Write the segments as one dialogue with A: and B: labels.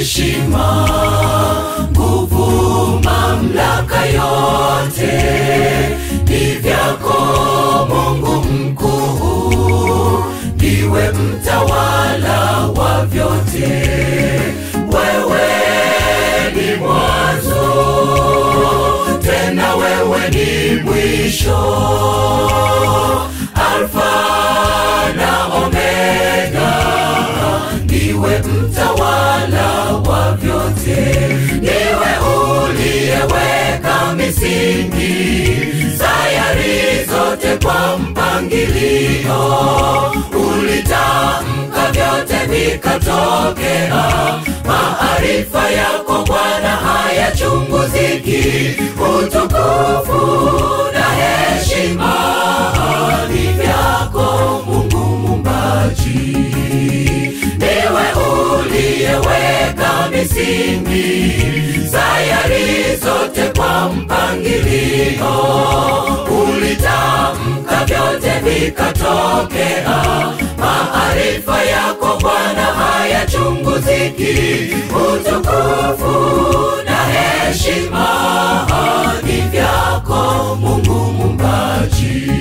A: heshima, nguvu, mamlaka yote ni vyako Mungu mkuu, ndiwe mtawala wa vyote. Wewe ni mwanzo, tena wewe ni mwisho, Alfa na Omega, ndiwe mtawala wa vyote, ndiwe uliyeweka misingi sayari zote kwa mpangilio, ulitamka vyote vikatokea. Maarifa yako Bwana hayachunguziki, utukufu na heshima ni vyako Mungu Muumbaji. Ndiwe uliyeweka misingi sayari zote kwa mpangilio, ulitamka vyote vikatokea. Maarifa yako Bwana hayachunguziki, utukufu na heshima ni vyako Mungu Muumbaji.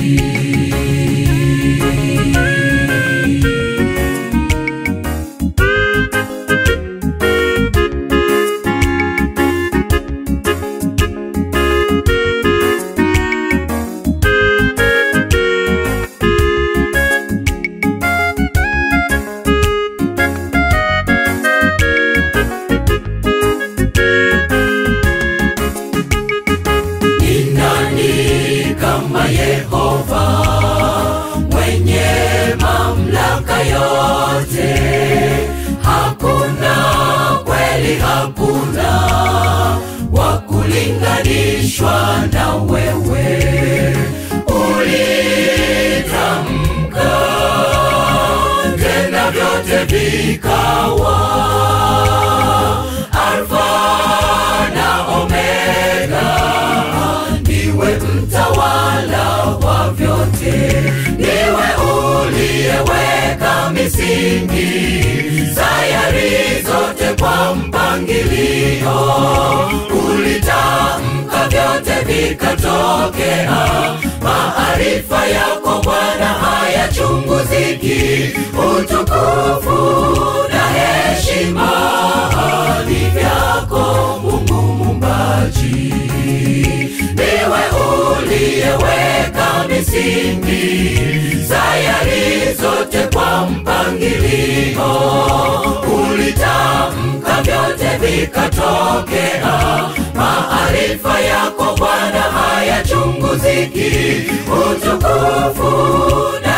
A: Ni nani kama Yehova mwenye mamlaka yote? Hakuna kweli, hakuna wa kulinganishwa na wewe. Ulitamka tena vyote vikawa. Alfa na Omega, ndiwe mtawala wa vyote, ndiwe uliyeweka misingi sayari zote kwa mpangilio, ulitamka vyote vikatokea. Maarifa yako Bwana hayachunguziki, utukufu na heshima ni vyako Mungu Muumbaji. Ndiwe uliyeweka misingi sayari zote kwa mpangilio, ulitamka vyote vikatokea. Maarifa yako Bwana hayachunguziki, utukufu na